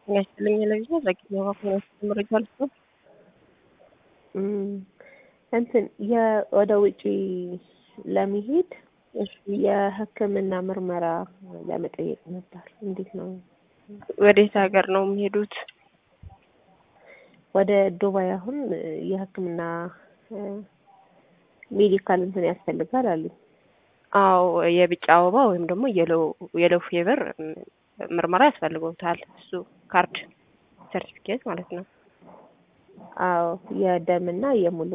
የሚያስችለኝ ለጊዜ ዘግኛ ማኮናት መረጃ ልስጥ እንትን ወደ ውጪ ለመሄድ የሕክምና ምርመራ ለመጠየቅ ነበር። እንዴት ነው? ወዴት ሀገር ነው የሚሄዱት? ወደ ዱባይ። አሁን የሕክምና ሜዲካል እንትን ያስፈልጋል አሉ። አዎ የቢጫ አበባ ወይም ደግሞ የሎ ፌቨር ምርመራ ያስፈልገውታል። እሱ ካርድ ሰርቲፊኬት ማለት ነው። አዎ የደምና የሙሉ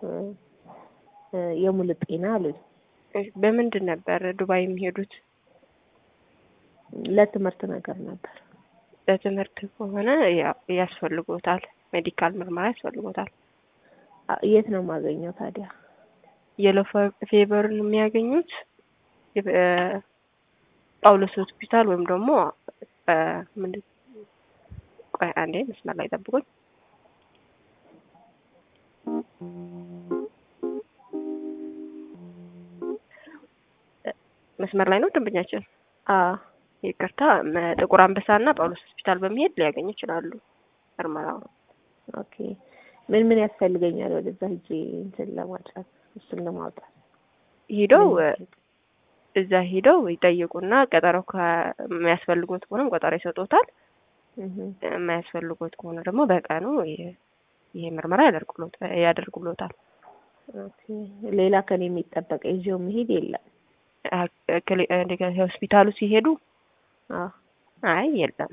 የሙሉ ጤና አሉኝ። በምንድን ነበር ዱባይ የሚሄዱት? ለትምህርት ነገር ነበር። ለትምህርት ከሆነ ያስፈልጎታል፣ ሜዲካል ምርመራ ያስፈልጎታል። የት ነው የማገኘው ታዲያ? የሎ ፌቨርን የሚያገኙት ጳውሎስ ሆስፒታል ወይም ደግሞ ምንድን ቆይ አንዴ መስመር ላይ ጠብቁኝ። መስመር ላይ ነው ደንበኛችን። ይቅርታ፣ ጥቁር አንበሳና ጳውሎስ ሆስፒታል በመሄድ ሊያገኙ ይችላሉ ምርመራው። ኦኬ። ምን ምን ያስፈልገኛል ወደዛ ሂጄ እንትን ለማድረግ እሱን ለማውጣት? ሂደው እዛ ሂደው ይጠይቁና ቀጠሮ ከሚያስፈልጎት ከሆነም ቀጠሮ ይሰጡታል። የማያስፈልጎት ከሆነ ደግሞ በቀኑ ይሄ ምርመራ ያደርጉሎታል። ሌላ ከኔ የሚጠበቅ ይዤው መሄድ የለም። ሆስፒታሉ ሲሄዱ አይ የለም።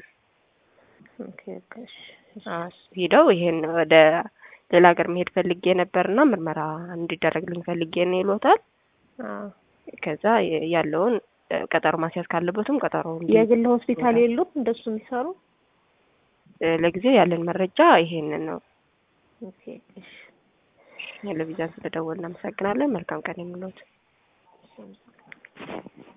ሂደው ይሄን ወደ ሌላ ሀገር መሄድ ፈልጌ ነበርና ምርመራ እንዲደረግልኝ ፈልጌ ነው ይሎታል። ከዛ ያለውን ቀጠሮ ማስያዝ ካለበትም ቀጠሮ የግል ሆስፒታል የሉም እንደሱ የሚሰሩ ለጊዜው ያለን መረጃ ይሄንን ነው። ኦኬ እሺ። ቴሌቪዥን ስለደወልን እናመሰግናለን። መልካም ቀን የምንሎት